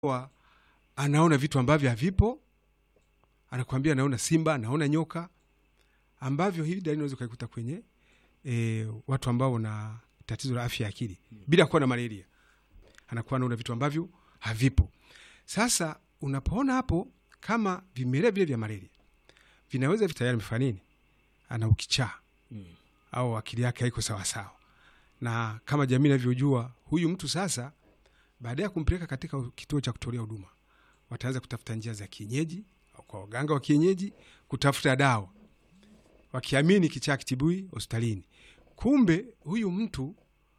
wa anaona vitu ambavyo havipo, anakuambia anaona simba, anaona nyoka, ambavyo hii dalili unaweza ukaikuta kwenye e, watu ambao wana tatizo la afya ya akili bila kuwa na malaria, anakuwa anaona vitu ambavyo havipo. Sasa unapoona hapo kama vimelea vile vya malaria vinaweza tayari amefanya nini, ana ukichaa Mm. au akili yake haiko sawasawa, na kama jamii inavyojua huyu mtu sasa, baada ya kumpeleka katika kituo cha kutolea huduma, wataanza kutafuta njia za kienyeji au kwa waganga wa kienyeji kutafuta dawa, wakiamini kichaa kitibui hospitalini. Kumbe huyu mtu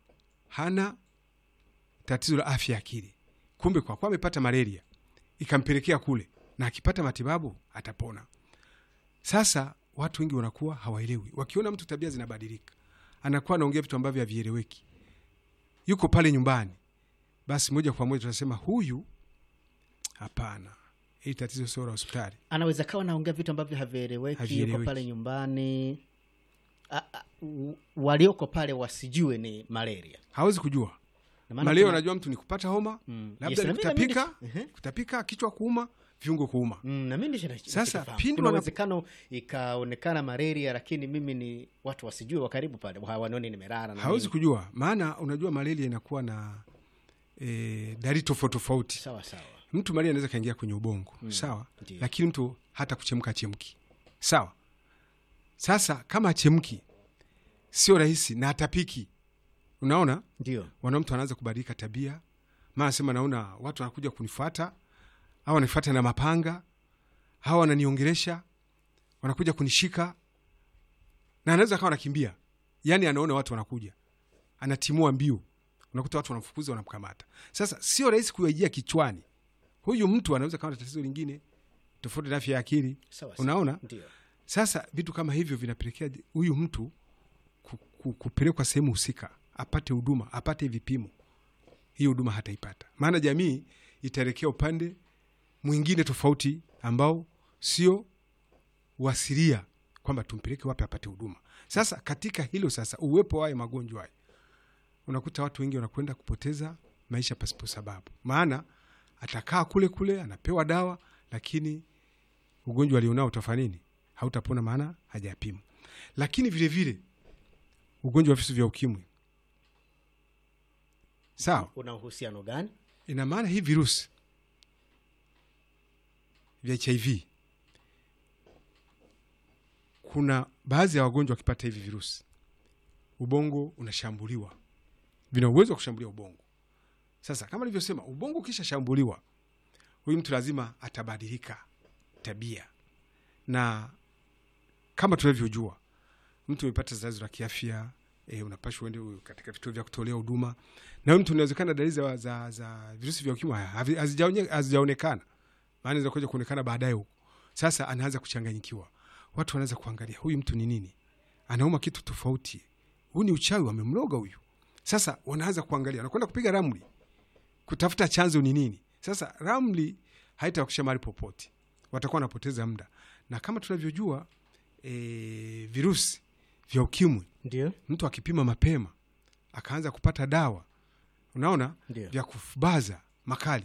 hana tatizo la afya ya akili, kumbe kwa kuwa amepata malaria ikampelekea kule, na akipata matibabu atapona. Sasa watu wengi wanakuwa hawaelewi, wakiona mtu tabia zinabadilika, anakuwa anaongea vitu ambavyo havieleweki, yuko pale nyumbani, basi moja kwa moja tunasema huyu, hapana, hili tatizo sio la hospitali. anaweza kawa naongea vitu ambavyo havieleweki, yuko Havieleweki. pale nyumbani A- a- u- walioko pale wasijue ni malaria. Hawezi kujua Na maana malaria. kuna- Unajua mtu ni kupata homa Mm. labda Yes, ni na mimi- na mimi kutapika, ndicho- ehe. kutapika, kichwa kuuma, viungo kuuma. Mm, na mimi ndicho nacho- Sasa, nachokifahamu. pindi kuna wana- uwezekano ikaonekana malaria, lakini mimi ni watu wasijue wa karibu pale hawanioni nimerara na Hawezi nini. kujua, maana unajua malaria inakuwa na e, dalili tofauti tofauti. sawa sawa. Mtu malaria anaweza kaingia kwenye ubongo sawa, Ndiyo. lakini mtu hata kuchemka achemki sawa. Sasa kama achemki sio rahisi na atapiki, unaona Ndio. wana mtu anaanza kubadilika tabia, maana sema naona watu wanakuja kunifuata au wanafuata na mapanga au wananiongelesha, wanakuja kunishika, na anaweza akawa anakimbia, yani anaona watu wanakuja, anatimua mbio, unakuta watu wanamfukuza, wanamkamata. Sasa sio rahisi kuyaijia kichwani, huyu mtu anaweza kawa na tatizo lingine tofauti na afya ya akili, Sawa sawa. unaona. Ndio. Sasa vitu kama hivyo vinapelekea huyu mtu ku- ku- kupelekwa sehemu husika apate huduma, apate vipimo. Hii huduma hataipata, maana jamii itaelekea upande mwingine tofauti ambao sio wasilia kwamba tumpeleke wapi apate huduma. Sasa katika hilo sasa, uwepo wa haya magonjwa haya, unakuta watu wengi wanakwenda kupoteza maisha pasipo sababu, maana atakaa kule kule anapewa dawa, lakini ugonjwa alionao utafanya nini? Hautapona, maana hajapimwa. Lakini vile vile ugonjwa wa virusi vya ukimwi, sawa, Una uhusiano gani? ina maana hii virusi vya HIV, kuna baadhi ya wagonjwa wakipata hivi virusi, ubongo unashambuliwa, vina uwezo wa kushambulia ubongo. Sasa kama nilivyosema, ubongo ukishashambuliwa, huyu mtu lazima atabadilika tabia, na kama tunavyojua, mtu amepata tatizo la kiafya e, unapashwa uende katika vituo vya kutolea huduma, na huyu mtu inawezekana dalili za, za, za virusi vya ukimwi havi- hazijaonye- hazijaonekana, maana inaweza kuja kuonekana baadaye huko. Sasa anaanza kuchanganyikiwa, watu wanaanza kuangalia huyu mtu ni nini, anauma kitu tofauti, huu ni uchawi, wamemloga huyu. Sasa wanaanza kuangalia, wanakwenda kupiga ramli kutafuta chanzo ni nini. Sasa ramli haitawakisha mahali popote, watakuwa wanapoteza muda, na kama tunavyojua e, virusi vya ukimwi Ndio. mtu akipima mapema akaanza kupata dawa, unaona Ndio. vya kubaza makali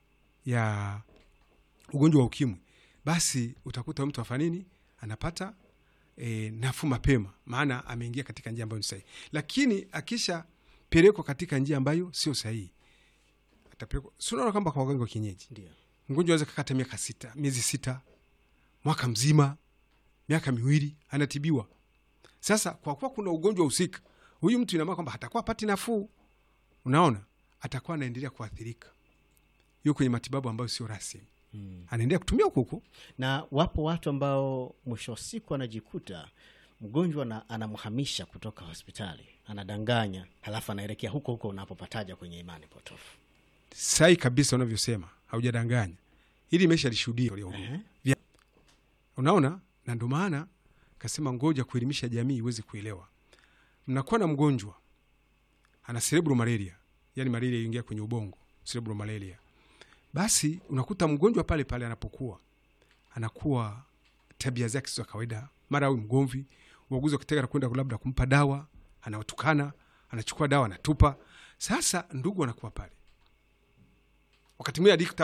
ya ugonjwa wa ukimwi, basi utakuta mtu afanya nini, anapata e, nafuu mapema, maana ameingia katika njia ambayo ni sahihi. Lakini akishapelekwa katika njia ambayo sio sahihi, atapelekwa si unaona kwamba kwa waganga wa kienyeji Ndio. mgonjwa aweza kakata miaka sita, miezi sita, mwaka mzima, miaka miwili anatibiwa. Sasa kwa kuwa kuna ugonjwa husika, huyu mtu inamaana kwamba hatakuwa pati nafuu, unaona, atakuwa anaendelea kuathirika, yuko kwenye matibabu ambayo sio rasmi, Mm. anaendelea kutumia huko huko. Na wapo watu ambao mwisho wa siku anajikuta mgonjwa na anamhamisha kutoka hospitali, anadanganya, halafu anaelekea huko huko unapopataja kwenye imani potofu. Sahi kabisa unavyosema, haujadanganya, ili imesha lishuhudia tolea huduma. Ehe. Vya- unaona, na ndo maana kasema ngoja kuelimisha jamii iweze kuelewa. Mnakuwa na mgonjwa ana cerebral malaria, yani malaria ingia kwenye ubongo, cerebral malaria. Basi unakuta mgonjwa pale pale anapokuwa anakuwa tabia zake sio za kawaida, mara awe mgomvi, uaguzi wakitaka na kwenda labda kumpa dawa, anawatukana, anachukua dawa anatupa. Sasa ndugu anakuwa pale, wakati mwingine adikta